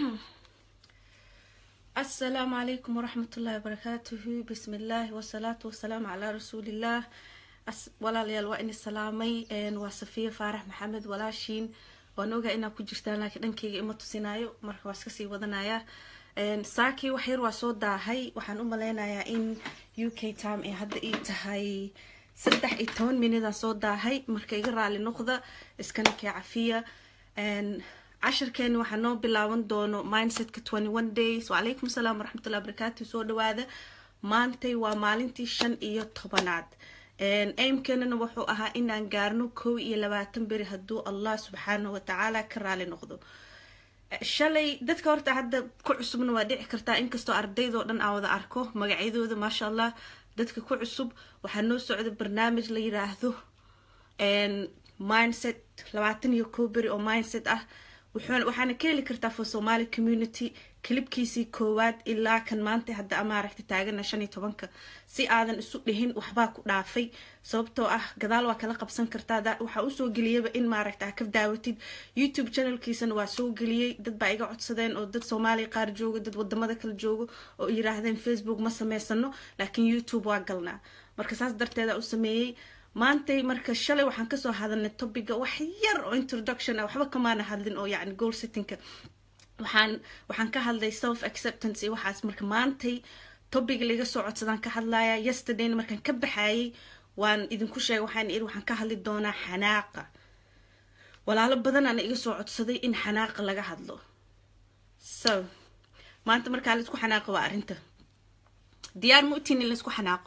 السلام عليكم ورحمة الله وبركاته بسم الله والصلاة والسلام على رسول الله أس... walaalyaal waa ini salaamay waa safiya faarax maxamed walaashiin waan ogaa inaa ku jirtaan laakiin dhankeyga ima tusinaayo marka waa iska sii wadanayaa saakii wax yar waa soo daahay waxaan u maleynayaa in u k time ay hadda ii tahay saddex iyo toban minidaan soo daahay marka iga raali noqda iskana kee cafiya cashirkeeni waxaa noo bilaaban doono mindsetka twenty one days wacalaykum asalaam waraxmatullahi wabarakaatu soo dhawaada maantay waa maalintii shan iyo tobanaad aimkenana wuxuu ahaa inaan gaarno kow iyo labaatan beri hadduu allah subxaana watacaala ka raali noqdo shalay dadka horta hadda ku cusubna waa dhici kartaa inkastoo ardaydoo dhan aan wada arko magacyadooda maasha allah dadka ku cusub waxaa noo socda barnaamij la yiraahdo mindset labaatan iyo kow beri oo mindset ah waxaana ka heli kartaa for somaali community kilibkiisii koowaad ilaa kan maanta hadda amaaragta taagana shan iyo tobanka si aadan isu dhihin waxbaa ku dhaafay sababtoo ah gadaal waa kala qabsan kartaa waxaa usoo geliyaba in maaragta ka daawatid youtube channelkiisana waa soo geliyey dad baa iga codsadeen oo dad soomaaliya qaar joogo dad wadamada kala joogo oo yiraahdeen facebook ma sameysano laakiin youtube waa galnaa marka saas darteeda u sameeyey maantay marka shalay waxaan kasoo hadalnay topiga wax yar oo introduction ah waxba kamaana hadlin oo yacni goal settingka waxaan waxaan ka hadlay self acceptance iyo waxaas marka maantay topiga laga soo codsadaan ka hadlaya yesterdayna markaan ka baxayay waan idinku sheegay waxaan iri waxaan ka hadli doonaa xanaaqa walaalo badanaana iga soo codsaday in xanaaqa laga hadlo so maanta markaa laisku xanaaqo waa arrinta diyaar ma utiin in laisku xanaaqo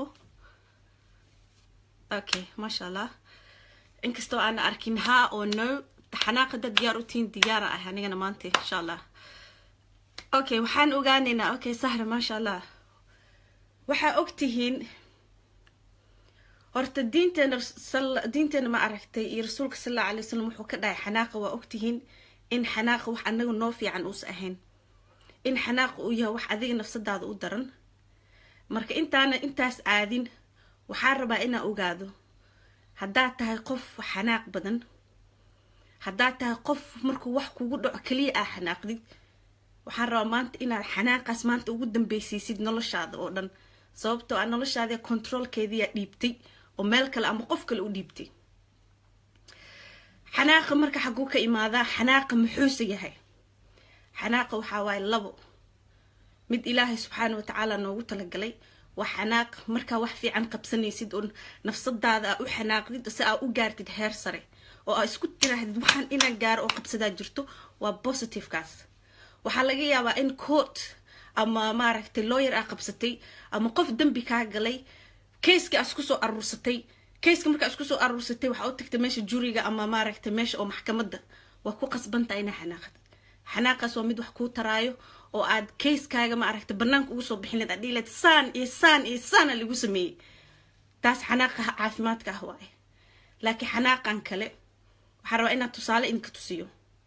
okay maasha allah inkastoo aana arkin ha oo no xanaaqa dad diyaar utiin diyaara ah anigana maanta insha allah okay waxaan ogaaneynaa okay sahra maasha allah waxaa ogtihiin horta diinteena diinteena ma aragtay iyo rasuulka sal alla alay wasalam wuxuu ka dhahay xanaaqa waa ogtihiin in xanaaqa wax anaga noo fiican uusa ahayn in xanaaqa uu yahay wax adiga nafsadaada u daran marka intaana intaas aadin waxaa rabaa inaa ogaado haddaad tahay qof xanaaq badan haddaad tahay qof markuu wax kugu dhaco keliya aa xanaaqdid waxaan rabaa maanta inaad xanaaqaas maanta ugu dambeysiisid noloshaada oo dhan sababtoo ah noloshaada controolkeediyaa dhiibtay oo meel kale ama qof kale u dhiibtay xanaaqa marka xaguu ka imaadaa xanaaqa muxuuse yahay xanaaqa waxaa waaye labo mid ilaahay subxaana watacaala noogu talagalay waa xanaaq markaa wax fiican qabsanaysid oo nafsadaada aa u xanaaqdid si aa u gaartid heer sare oo aa isku tiraahdid waxaan inaan gaaro oo qabsadaa jirto waa positivekaas waxaa laga yaabaa in court ama maaragtay lawyer aa qabsatay ama qof dembi kaa galay kayska aa isku soo aruursatay kayska markaa isku soo aruursatay waxaa u tagtay meesha juriga ama maaragtay meesha oo maxkamadda waa ku qasbantaa inaa xanaaqdid xanaaqaas waa mid wax kuu taraayo oo aad kayskaaga maaragta banaanka ugu soo bixin leed aad dhihi leed saan iyo saan iyo saana lagu sameeyey taas xanaaqa caafimaadka ah waaye laakiin xanaaqan kale waxaa rabaa inaad tusaale idinka tusiyo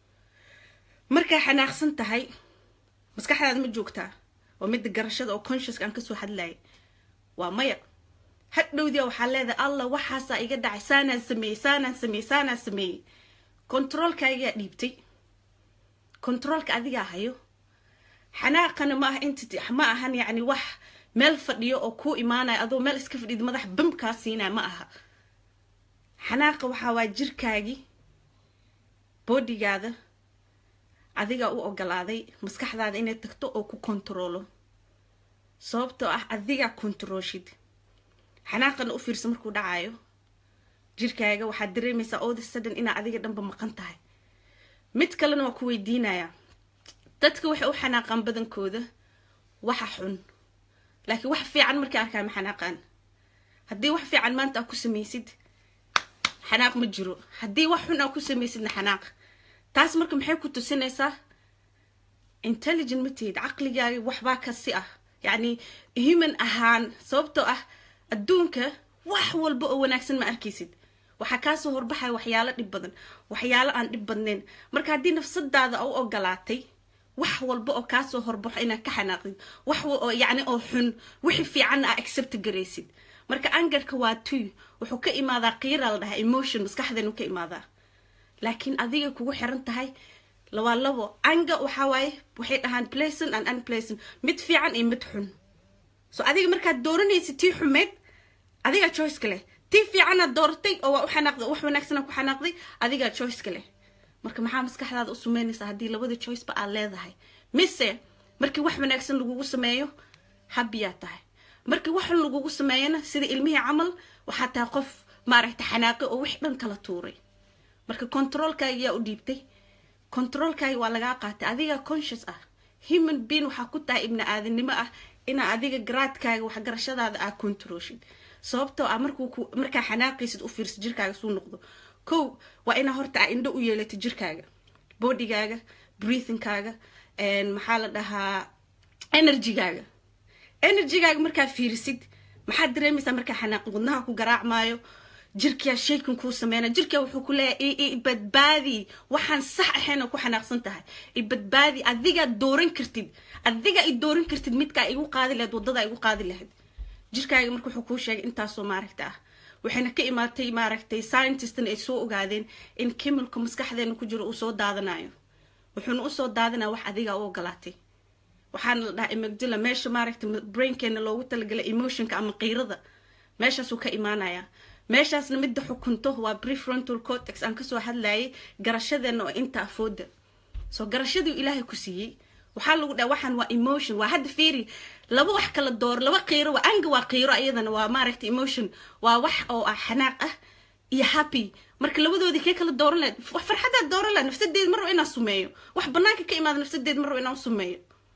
markaa xanaaqsan tahay maskaxdaada ma joogtaa waa midda garashada oo consciouska aan kasoo hadlayay waa maya hadhowdia waxaa leedahay allah waxaasaa iga dhacay saanaan sameeyey saanaan sameeyey saanaan sameeyey controolkaagaa dhiibtay controolka adigaa hayo xanaaqana ma aha entity ma ahan yacni wax meel fadhiyo oo kuu imaanaya adoo meel iska fadhid madax bam kaa siinaya ma aha xanaaqa waxaa waa jirkaagii boodigaada adigaa u ogolaaday maskaxdaada inay tagto oo ku kontaroolo sababtoo ah adigaa kontarooshid xanaaqana u fiirsa markuu dhacayo jirkaaga waxaad dareemaysaa all the sudden inaa adiga dhanba maqan tahay mid kalena waa ku weydiinayaa dadka waxay u xanaaqaan badankooda waxa xun laakiin wax fiican markay arkaan ma xanaaqaan haddii wax fiican maanta aa ku samaysid xanaaq ma jiro haddii wax xun aa ku samaysidna xanaaq taas marka maxay ku tusinaysaa intelligent ma tihid caqligaaga waxbaa kasi ah yacni human ahaan sababtoo ah adduunka wax walba oo wanaagsan ma arkaysid waxaa kaasoo horbaxaya waxyaalo dhib badan waxyaalo aan dhib badnayn marka haddii nafsadaada u ogolaatay wax walba oo kaasoo horbaxo inaad ka xanaaqdid wax oo yacni oo xun wixii fiicanna aa accept garaysid marka angarka waa tuy wuxuu ka imaadaa qiira la dhahaa emotion maskaxdeenu ka imaadaa laakiin adiga kugu xiran tahay lawaa labo anga waxaa waaye waxay dhahaan placen and unplacen mid fiican iyo mid xun so adiga markaad dooranaysid tii xumeyd adigaa choiceka leh tii fiicanaad dooratay oo waa u xanaaqday wax wanaagsana ku xanaaqday adigaa choiceka leh marka maxaa maskaxdaada u sameynaysaa haddii labada choiceba aad leedahay mise markii wax wanaagsan lagugu sameeyo habbiyaa tahay markii wax xun lagugu sameeyana sida ilmihii camal waxaa tahay qof maaragta xanaaqi oo wix dhan kala tuuray marka controolkaaga yaa u dhiibtay controolkaaga waa lagaa qaatay adigaa conscious ah human being waxaa ku tahay ibni aadannimo ah inaa adiga garaadkaaga waxgarashadaada aa controlshid sababtoo ah markuu markaa xanaaqaysid u fiirsa jirkaaga suu noqdo kow waa inaa horta aa indho u yeelato jirkaaga bodygaaga breathingkaaga maxaa la dhahaa energygaaga energygaaga markaa fiirisid maxaad dareemaysaa markaa xanaaqi wadnaha ku garaacmaayo jirkaa shaykan kuu sameynaya jirkaa wuxuu ku leeyahay ibadbaadi waxaan sax ahayn oo ku xanaaqsan tahay ibadbaadi adigaa dooran kartid adigaa i dooran kartid midkaa igu qaadi lahayd waddadaa igu qaadi lahayd jirkaaga marka wuxuu kuu sheegay intaasoo maaragta ah waxayna ka imaatay maaragtay scientistna ay soo ogaadeen in kimilka maskaxdeena ku jiro uu soo daadanayo wuxuuna usoo daadanaya wax adigaa u ogolaatay waxaana la dhahaa imagdula meesha maaragta brainkeena loogu talagalay emotionka ama qiirada meeshaasuu ka imaanaya meeshaasna midda xukunto waa prefrontal cortex aan kasoo hadlayay garashadeena oo inta afooda soo garashadii ilaahay ku siiyey waxaa lagu dhaha waxaan waa emotion waa hadda fiiri laba wax kala door laba qiiro waa anga waa qiiro iyadana waa maaragta emotion waa wax oo ah xanaaq ah iyo happy marka labadoodii kee kala dooran lahayd wax farxadaad dooran lahayd nafsadeed mar rabo inaan sumeeyo wax banaanka ka imaada nafsadeed mar rabo inaan sumeeyo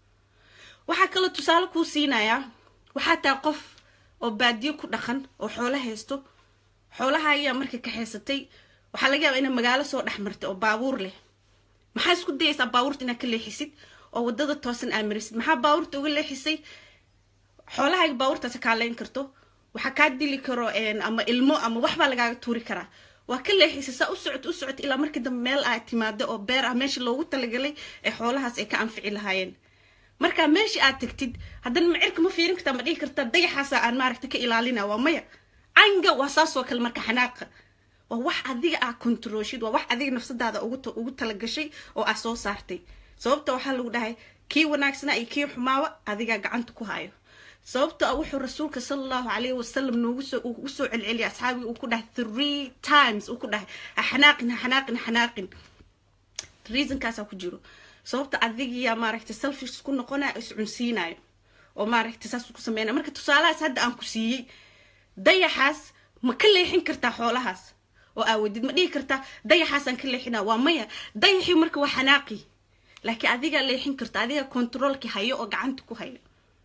waxaa kaloo tusaale kuu siinayaa waxaa tahay qof oo baadiyo ku dhaqan oo xoolo haysto xoolaha ayaa marka kaxaysatay waxaa laga yaabaa inaad magaalo soo dhex martay oo baabuur leh maxaa isku dayaysaa baabuurta inaad ka leexisid oo wadada toosan aad marisid maxaa baabuurta uga leexisay xoolahaaga baabuurtaasi kaaleyn karto waxaa kaa dili karo ama ilmo ama waxbaa lagaaga tuuri karaa waa ka leexisay saa u socot u socot ilaa markii dambe meel aad timaado oo beer ah meesha loogu talagalay ee xoolahaas ay ka anfici lahaayeen markaa meeshii aad tagtid haddana macirka ma fiirin kartaa ma dhihi kartaa dayaxaasa aan maaragta ka ilaalina waa maya canga waa saasoo kale marka xanaaqa waa wax adiga aa controlshid waa wax adiga nafsadaada ugu talagashay oo aa soo saartay sababta waxaa lagu dhahay kii wanaagsanaa iyo kii xumaawa adigaa gacanta ku hayo sababta a wuxuu rasuulka sala allahu calayhi wasalam noogu soo ugu soo celceliyay asxaabiga uu ku dhahay three times uu ku dhahay ha xanaaqin ha xanaaqin ha xanaaqin reasonkaasaa ku jiro sababta adigiyaa maaragtay selfish ku noqonaya iscunsiinayo oo maaragtay saas ku sameynaya marka tusaalahaas hadda aan ku siiyey dayaxaas ma ka leexin kartaa xoolahaas oo aawadid ma dhihi kartaa dayaxaasaan ka leexina waa maya dayaxii marka waa xanaaqi laakiin adigaa leexin karta adigaa controolki hayo oo gacanta ku hayo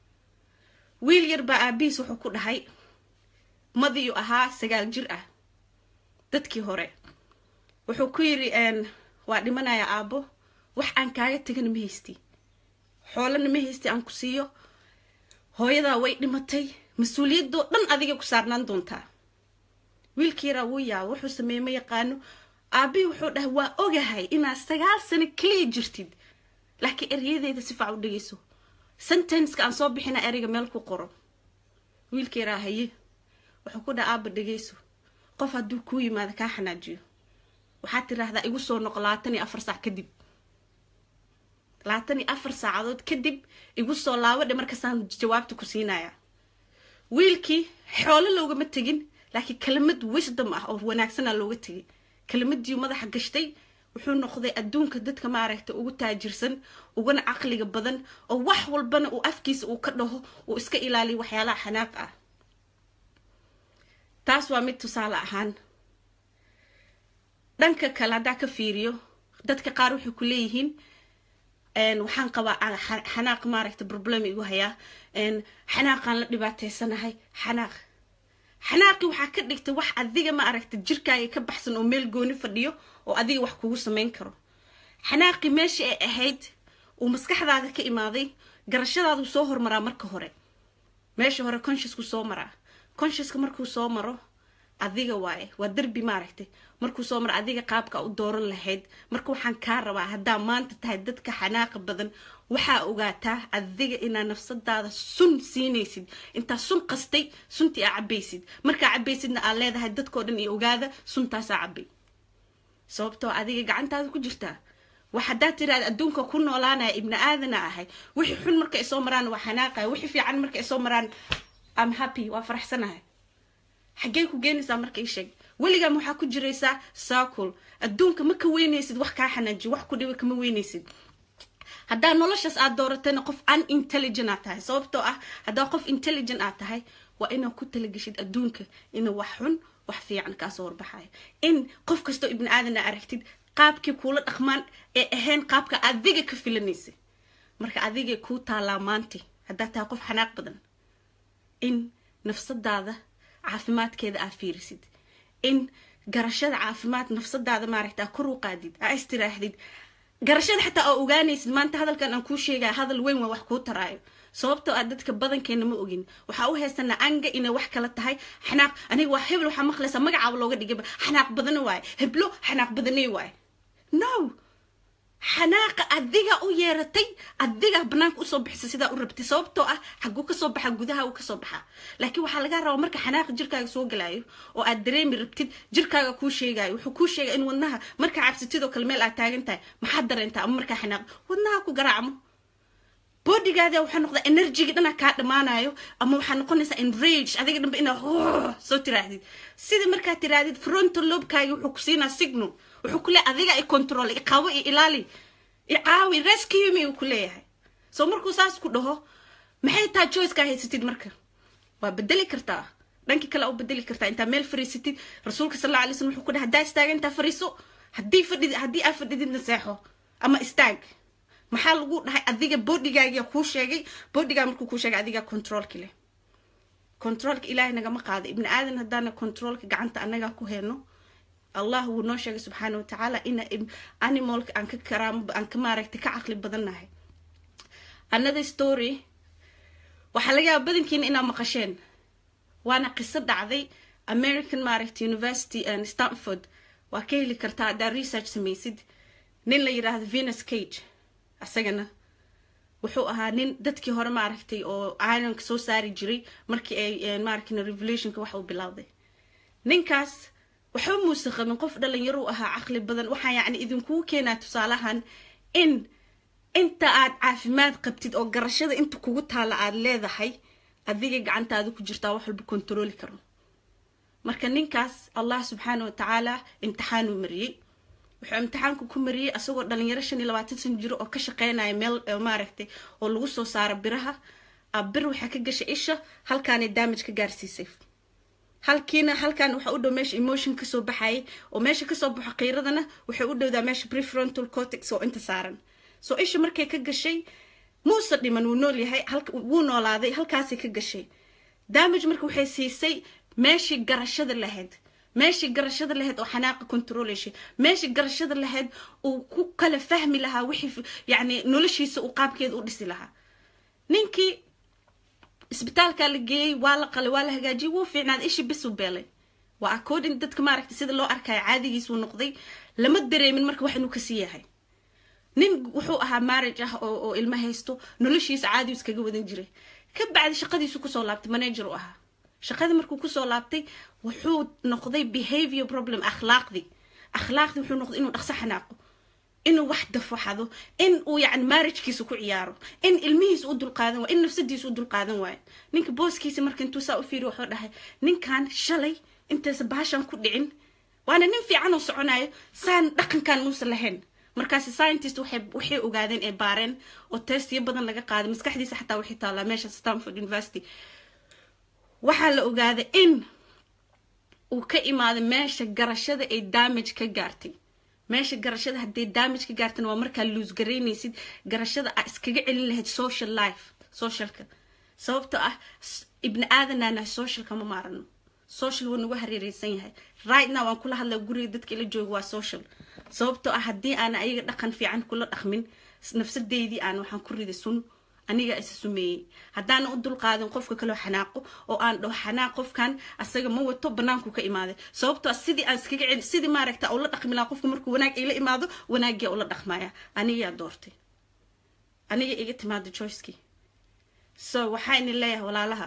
wiil yar baa aabihiis wuxuu ku dhahay madiyu ahaa sagaal jir ah dadkii hore wuxuu ku yidhi waa dhimanaya aabbo wax aan kaaga tegana ma haysti xoolana ma haysti aan ku siiyo hooyadaa way dhimatay mas-uuliyadoo dhan adiga ku saarnaan doontaa wiilkii yaraa wuu yaaba wuxuu sameeye ma yaqaano aabihii wuxuu dhahay waa ogahay inaad sagaal sano keliya jirtid laakiin eryadeeda si fac u dhegeyso sentenceka aan soo bixina ereyga meel ku qoro wiilkii yaraa haye wuxuu ku dhaha aaba dhegeyso qof hadduu kuu yimaado kaa xanaajiyo waxaad tiraahdaa igu soo noqo labaatan iyo afar saac kadib labaatan iyo afar saacadood kadib igu soo laabadhe markaasaan jawaabta ku siinaya wiilkii xoolo loogama tegin laakiin kelimad wisdom ah oo wanaagsana looga tegay kelimadii madaxa gashtay wuxuu noqday adduunka dadka maaragta ugu taajirsan ugana caqliga badan oo wax walbana uu afkiisa uu ka dhaho uu iska ilaaliyo waxyaalaha xanaaq ah taas waa mid tusaale ahaan dhanka kale haddaa ka fiiriyo dadka qaar waxay ku leeyihiin waxaan qabaa xanaaq maaragta problem igu hayaa xanaaqaan la dhibaateysanahay xanaaq xanaaqi waxaa ka dhigtay wax adiga ma aragta jirkaaga ka baxsan oo meel gooni fadhiyo oo adiga wax kugu samayn karo xanaaqi meeshii ay ahayd uu maskaxdaada ka imaaday garashadaadu soo hormaraa marka hore meesha hore consciousku soo maraa consciouska markuu soo maro adiga waaye waa derbi maaragtay markuu soo maro adiga qaabka u dooran lahayd marka waxaan kaa rabaa haddaa maanta tahay dadka xanaaqa badan waxaa ogaataa adiga inaa nafsadaada sun siinaysid intaa sun qastay suntii aa cabaysid markaa cabaysidna aad leedahay dadkao dhan iyo ogaada suntaasaa cabay sababtoo adiga gacantaada ku jirtaa wax haddaad tiraada adduunka ku noolaanaya ibni aadana ahay wixii xun marka ay soo maraan waa xanaaqaya wixii fiican marka ay soo maraan am happy waa faraxsanahay xaggee ku geenaysaa marka ii sheeg weligaa waxaa ku jiraysaa saakul adduunka ma ka weynaysid wax kaa xanaajiyo wax ku dhiba kama weynaysid haddaa noloshaas aad dooratayna qof unintelligent aad tahay sababtoo ah haddaa qof intelligent aad tahay waa inaad ku talageshid adduunka inuu wax xun wax fiican kaasoo warbaxayo in qof kastoo ibni aadana aragtid qaabkii kuula dhaqmaan ee ahayn qaabka adiga ka filanaysa marka adigay kuu taalaa maanti haddaad tahay qof xanaaq badan in nafsadaada caafimaadkeeda aa fiirisid in garashada caafimaad nafsadaada maaragta kor u qaadid aa istiraahdid garashada xataa oo ogaanaysid maanta hadalkan aan kuu sheegaya hadal weyn waa wax kuu taraayo sababtoo ah dadka badankeena ma ogin waxaa u haysanaa anga inay wax kala tahay xanaaq aniga waa hebel waxaa maqlaysaa magacaaba looga dhigayba xanaaq badana waaye heblo xanaaq badanay waaye no xanaaqa adiga u yeeratay adiga banaanka usoo bixisa sidaa u rabtay sababtoo ah xaguu kasoo baxa gudaha uu kasoo baxaa laakiin waxaa laga rabaa marka xanaaqa jirkaaga soo galaayo oo aad dareemi rabtid jirkaaga kuu sheegayo wuxuu kuu sheegaya in wadnaha markaa cabsatidoo kale meel aad taagan tahay maxaad dareentaa ama markaa xanaaq wadnaha ku garaacmo bodigaada waxaa noqdaa enerjiga dhanaa kaa dhamaanayo ama waxaa noqonaysaa enrage adiga dhanba inaa soo tiraahdid sida markaa tiraahdid frontal lobkaagi wuxuu ku siinaa signal wuxuu ku leeyahay adiga i control i qabo i ilaali i caawi rescue me uu ku leeyahay soo markuu saas ku dhaho maxay taa choicekaa haysatid marka waa bedeli kartaa dhankii kale u bedeli kartaa intaa meel fariisatid rasuulka sal alla alay slam wuxuu ku dhahay haddaa istaaga intaa fariiso haddii fadhid haddii aa fadhididna seexo ama istaag maxaa lagu dhahay adiga bodigaagia kuu sheegay bodigaa markuu kuu sheegay adigaa controlki leh controlka ilaahay nagama qaado ibni aadan haddaana controlka gacanta annagaa ku heyno allah wuu noo sheegay subxaana watacaala ina animalka aan ka karaamo aan ka maaragtay ka caqli badannahay another story waxaa laga yaaba badankiina inaa maqasheen waana qiso dhacday american maaragtay university and stanford waa ka heli kartaa haddaa research samaysid nin la yidhaahdo venus cage asagana wuxuu ahaa nin dadkii hore maaragtay oo ironka soo saari jiray markii ay maaragtay revolutionka wax uu bilowday ninkaas waxba muuse qabin qof dhalinyaro u ahaa caqli badan waxaa yacni idinkugu keenaa tusaalahan in inta aad caafimaad qabtid oo garashada inta kugu taala aad leedahay adiga gacantaada ku jirtaa wax walba kontarooli karo marka ninkaas allah subxaana wa tacaala imtixaanuu mariyey wuxuu imtixaanku ku mariyey asagoo dhalinyaro shan iyo labaatan san jiro oo ka shaqeynaya meel maaragtay oo lagu soo saaro biraha bir waxaa ka gashay isha halkaanay damage ka gaarsiisay halkiina halkan waxaa u dhow meesha emotion kasoo baxayay oo meesha kasoo baxo qiiradana waxay u dhowdaa meesha prefrontal cortex oo inta saaran soo isha markay ka gashay muuse dhiman wuu nool yahay wuu noolaaday halkaasay ka gashay damage marka waxay siisay meeshii garashada lahayd meeshii garashada lahayd oo xanaaqa controleshay meeshii garashada lahayd uu ku kala fahmi lahaa wixii yacni noloshiisa uu qaabkeeda u dhisi lahaa ninkii isbitaalkaa la geeyey waa la qalay waa la hagaajiyey wuu fiicnaaday ishii bisuu beelay waa according dadka maaragtay sida loo arkayo caadigiis wuu noqday lama dareemin marka wax inuu kasii yahay nin wuxuu ahaa marriage ah oo oo ilmo haysto noloshiisa caadi iskaga wadan jiray ka bacdi shaqadiisu kusoo laabtay manager u ahaa shaqadii markuu kusoo laabtay wuxuu noqday behavior problem akhlaaqdii akhlaaqdii wuxuu noqday inuu dhaqso xanaaqo inuu wax dafaxado in uu yani marriagekiisa ku ciyaaro in ilmihiisa u dulqaadan waayo in nafsadiisa u dulqaadan waayo ninka booskiisa marka intuu saa u fiiriyo wuxuu dhahay ninkan shalay intaysa baashan ku dhicin waana nin fiican oo soconayo saan dhaqankan muusan lahayn markaasi scientist waxay waxay ogaadeen ee baareen oo testiyo badan laga qaaday maskaxdiisa xataa waxay taallaa meesha stanford university waxaa la ogaaday in uu ka imaaday meesha garashada ay damage ka gaartay meesha garashada hadday damage ka gaartana waa markaa luus garaynaysid garashada aa iskaga celin lahayd social life socialka sababtoo ah ibni aadanaana socialka ma maarano social waa nagu hareereysan yahay right now waan kula hadlaa guriga dadka ila jooga waa social sababtoo ah haddii aana ayaga dhaqan fiican kula dhaqmin nafsadeydii aan waxaan ku riday sun aniga isa sumeeyey haddaana u dulqaadin qofka kaloo xanaaqo oo aan dhaho xanaaq qofkan asaga ma wato banaanku ka imaaday sababtoo sidii aan iskaga celi sidii maaragta ula dhaqmi lahaa qofka markuu wanaag ila imaado wanaagiyaa ula dhaqmaya anigaa doortay aniga iga timaada joycekii so waxaa ini leeyahay walaalaha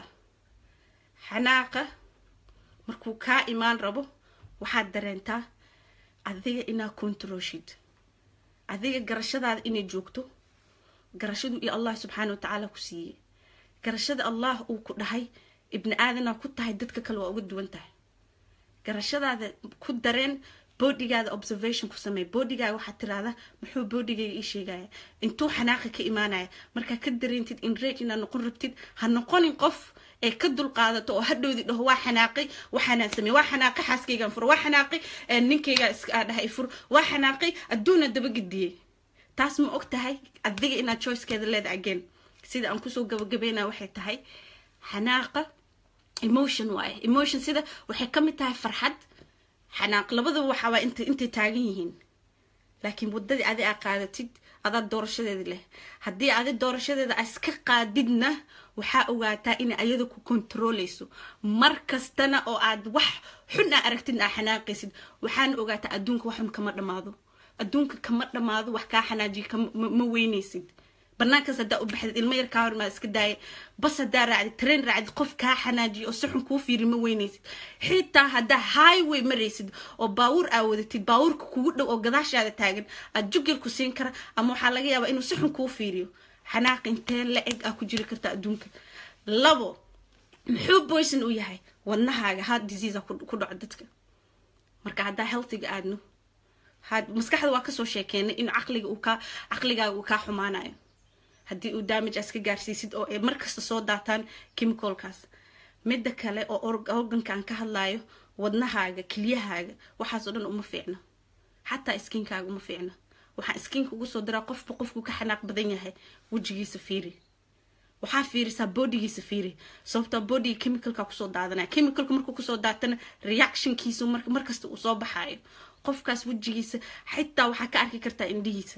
xanaaqa markuu kaa imaan rabo waxaad dareentaa adiga inaa controlshid adiga garashadaada inay joogto garashadu iyo allah subxaana watacaala ku siiyey garashada allah uu ku dhahay ibni aadanaa ku tahay dadka kale waa uga duwan tahay garashadaada ku dareen boodigaada observation ku sameey bodigaaga waxaad tiraahdaa muxuu bodigayga ii sheegaya intuu xanaaqa ka imaanaya markaa ka dareentid inrage inaad noqon rabtid ha noqonin qof ee ka dulqaadato oo hadhowdi dhaho waa xanaaqay waxaanaan sameey waa xanaaqay xaaskaygaan furo waa xanaaqay ninkaygaa iskaa dhahay fur waa xanaaqay adduuna dabagediyey taas ma og tahay adiga inaad choicekeeda leeda again sida aan kusoo gabagabeynaa waxay tahay xanaaqa emotion waaye emotion sida waxay ka mid tahay farxad xanaaq labadaba waxaa waa int intay taagan yihiin laakiin waddadii adi aa qaadatid adaa doorashadeeda leh haddii adi doorashadeeda a iska qaadidna waxaa ogaataa inay ayada ku kontrooleyso mar kastana oo aad wax xun aa aragtid aa xanaaqaysid waxaana ogaataa adduunka wax xun kama dhammaado adduunka kama dhammaado wax kaa xanaajiya ma weynaysid banaankaas haddaa u baxdid ilmo yar kaa hormaa iska daaya bas haddaa raacdid train raacdid qof kaa xanaajiya oo si xun kuu fiiri ma weynaysid xitaa haddaa highway maraysid oo baawur aa wadatid baawurka kugu dhow oo gadaashaada taagan aad jugel ku siin kara ama waxaa laga yaabaa inuu si xun kuu fiiriyo xanaaq intee la eg aa ku jiri karta adduunka labo muxuu boyson u yahay wadnahaaga heart disease ku dhaco dadka marka haddaa healthiga aadno maskaxda waa kasoo sheekeenay in caqliga uu kaa caqligaaga uu kaa xumaanayo haddii uu damage aas ka gaarsiisid oo ay markasta soo daataan chemicalkaas midda kale oo organka aan ka hadlayo wadnahaaga kelyahaaga waxaasoo dhan uma fiicno xataa skinkaaga uma fiicno waxaan skinka ugu soo diraa qofba qofkuu ka xanaaq badan yahay wejigiisa fiiri waxaa fiirisaa bodigiisa fiiri sababtoo bodiga chemicalka kusoo daadanaya chemicalka markuu kusoo daatana reactionkiisu markasta uu soo baxaayo qofkaas wejigiisa xitaa waxaa ka arki kartaa indhihiisa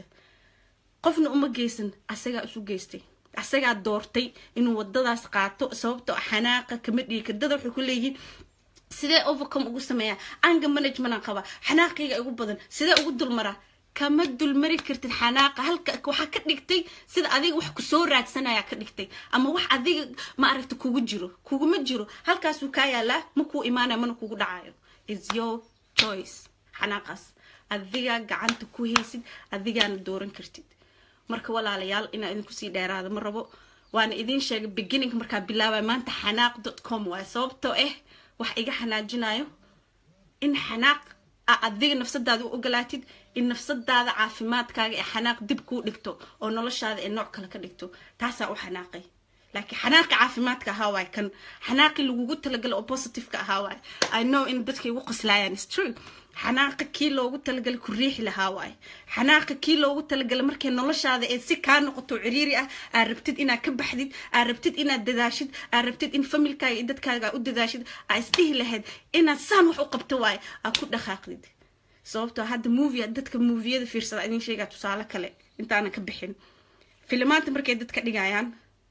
qofna uma geysan asagaa isu geystay asagaa doortay inuu wadadaas qaato sababtoo xanaaqa kama dhigi kadada waxay ku leeyihiin sidee overcome ugu sameeyaa anga managementan qaba xanaaqayga ugu badan sidee ugu dulmaraa kama dulmari kartid xanaaqa halka waxaa ka dhigtay sida adiga wax kusoo raadsanaya ka dhigtay ama wax adiga ma aragta kugu jiro kuguma jiro halkaasuu kaa yaalaa ma kuu imaanaya mana kugu dhacayo is your choice xanaaqaas adigaa gacanta ku haysid adigaana dooran kartid marka walaalayaal inaa idinku sii dheeraada ma rabo waana idiin sheegay beginning markaa bilaabaya maanta xanaaq dot com waaye sababtoo ah wax iga xanaajinayo in xanaaq a adiga nafsadaada u ogolaatid in nafsadaada caafimaadkaaga ee xanaaq dib kuu dhigto oo noloshaada ee nooc kale ka dhigto taasaa u xanaaqay laakiin xanaaqi caafimaadka ahaa waay kan xanaaqi lagugu talagala oo positiveka ahaa waay i know in dadka igu qoslaayaan is true xanaaqa kii loogu talagalay ku riixi lahaa waay xanaaqa kii loogu talagalay markay noloshaada ee si kaa noqoto ciriiri ah aad rabtid inaad ka baxdid aad rabtid inaad dadaashid aad rabtid in familkaaga iyo dadkaaga u dadaashid aad isdhihi lahayd inaad saan wax u qabto waay aad ku dhaqaaqdid sababtoo hadda movie dadka moviyada fiirsada idin sheegaa tusaale kale intaanan ka bixin filimaanta markay dadka dhigayaan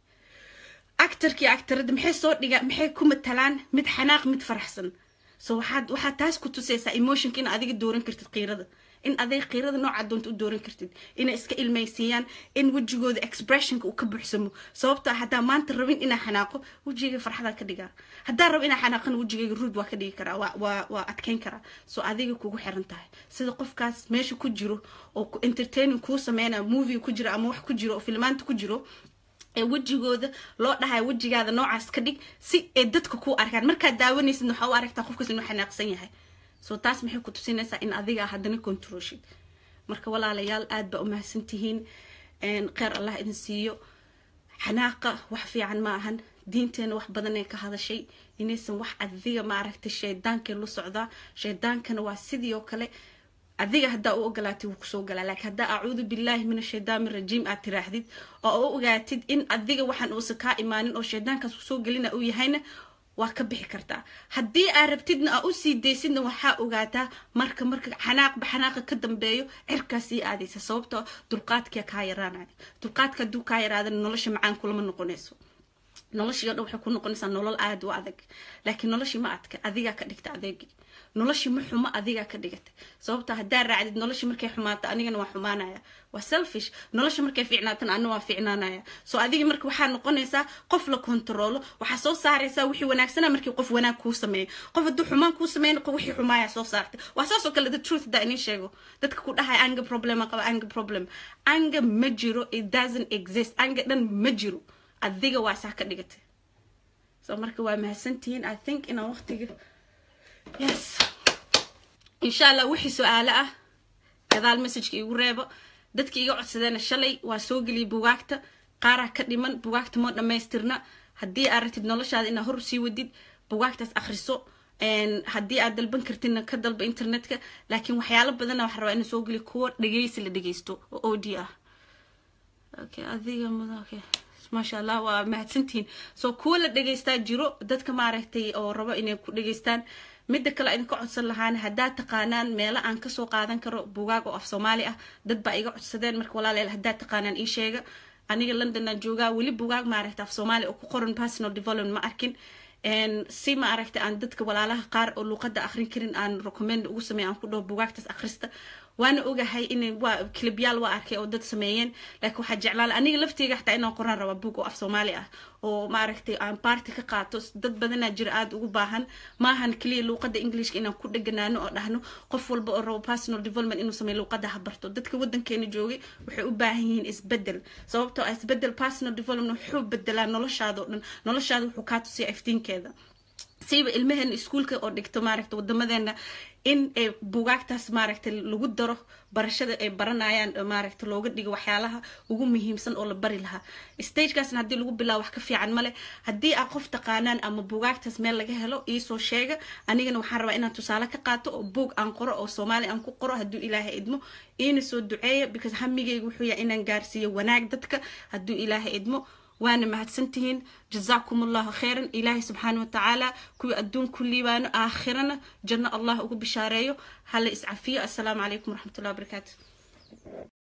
actarkii actarada maxay soo dhiga maxay ku matalaan mid xanaaq mid faraxsan so waxaad waxaad taas ku tusaysaa emotionka in adiga dooran kartid qiirada in adiga qiirada nooca doonta u dooran kartid inay iska ilmaysiiyaan in wejigooda expressionka uu ka buuxsamo sababtoo haddaa maanta rabin inaa xanaaqo wejigayga farxadaan ka dhigaa haddaa rabo inaa xanaaqana wejigayga ruud waa ka dhigi karaa waa waa waa adkeyn karaa so adiga kugu xiran tahay sida qofkaas meesha ku jiro oo entertaining kuu sameynaya movie ku jiro ama wax ku jiro oo filmaanta ku jiro ee wejigooda loo dhahayo wejigaada noocaas ka dhig si ay dadka kuu arkaan markaad daawanaysid waxaa u aragtaa qofkaas inuu xanaaqsan yahay so taas maxay ku tusinaysaa in adiga haddana controlshid marka walaalayaal aad baa umahadsan tihiin kheyr allah idin siiyo xanaaqa wax fiican ma ahan diinteena wax badan ee ka hadashay inaysan wax adiga maaragtay shaydaankeen la socdaa shaydaankana waa sidii oo kale adiga haddaa u ogolaatid wuu kusoo galaa laakiin haddaa acuudu billaahi min ashaydaani rajiim aad tiraahdid oo u ogaatid in adiga waxaan uusan kaa imaanin oo shaydaankaas kusoo gelina uu yahayna waa ka bixi kartaa haddii aad rabtidna aa usii daysidna waxaa ogaataa marka marka xanaaqba xanaaqa ka dambeeyo cirkaa sii aadaysa sababtoo dulqaadkia kaa yaraanaya dulqaadka hadduu kaa yaraadana nolosha macaan kulama noqonayso noloshii o dhan waxay ku noqonaysaa nolol aada u adag laakiin noloshii ma adka adigaa ka dhigta adeegi noloshii ma xumo adigaa ka dhigatay sababta haddaa raacdid noloshii markay xumaato anigana waa xumaanaya waa selfish nolosha markay fiicnaatana anna waa fiicnaanaya so adigii marka waxaa noqonaysaa qof la kontaroolo waxaa soo saaraysaa wixii wanaagsana markii qof wanaag kuu sameeyo qof hadduu xumaan kuu sameeyo wixii xumaaya soo saartay waa saas oo kale the truth daa inii sheego dadka ku dhahaya anga problem qaba anga problem anga ma jiro it doesn't exist anga dhan ma jiro adiga waa saa ka dhigatay so marka waa mahadsantihiin i think inaan waqtiga yes insha allah wixii su-aalo ah gadaal messageka igu reebo dadka iga codsadeena shalay waa soo geliyay bugaagta qaaraa ka dhiman bugaagta ma dhamaystirna haddii aad ratid noloshaada inaad hor sii wadid bugaagtaas akhriso haddii aad dalban kartidna ka dalba internetka laakiin waxyaalo badana waxaa rabaa inaan soo geliyo kuwa dhegeysi la dhegeysto oo audio ah okay adiga mudan okay maasha allah waa mahadsantihiin so kuwa la dhegeystaa jiro dadka maaragtay oo rabo inay ku dhegeystaan midda kale idinka codsan lahaan haddaad taqaanaan meelo aan kasoo qaadan karo bugaag oo af soomaali ah dad baa iga codsadeen marka walaaleel haddaad taqaanaan ii sheega aniga londonaan joogaa weli bugaag maaragta af soomaali oo ku qoran personal development ma arkin si ma aragta aan dadka walaalaha qaar oo luuqada akrin karin aan recommend ugu sameeya aan ku dhaho bugaagtaas akhrista waana ogahay in waa kilibyaal waa arkay oo dad sameeyeen laakiin waxaa jeclaan aniga lafteyga xataa inaan qoraan raba book oo af soomaali ah oo maaragtay aan baarti ka qaato dad badanaa jira aada ugu baahan maahan keliya luuqada englishka inaan ku dheganaano oo dhahno qof walba oo rabo personal development inuu sameeyo luuqada ha barto dadka wadankeena joogay waxay u baahan yihiin isbedel sababtoo ah isbedel personal development wuxuu bedelaa noloshaada oo dhan noloshaada wuxuu kaa tusiya iftiinkeeda siiba ilmaheena iskuulka oo dhigto maaragta wadamadeena in ay bugaagtaas maaragta lagu daro barashada ay baranayaan maaragta looga dhigo waxyaalaha ugu muhiimsan oo la bari lahaa stagekaasna haddii lagu bilaabo wax ka fiican male haddii aa qof taqaanaan ama bugaagtaas meel laga helo iisoo sheega anigana waxaan rabaa inaan tusaale ka qaato oo buog aan qoro oo soomaali aan ku qoro hadduu ilaahay idmo iina soo duceeya because hamigayga wuxuu yahay inaan gaarsiiyo wanaag dadka hadduu ilaahay idmo waana mahadsantihiin jazaakum allahu khayran ilaahay subxaana watacaala kuwii adduun ku liibaano aakhirana janno allah ugu bishaareeyo hala iscafiyo assalaamu calaykum waraxmatullahi wabarakaatu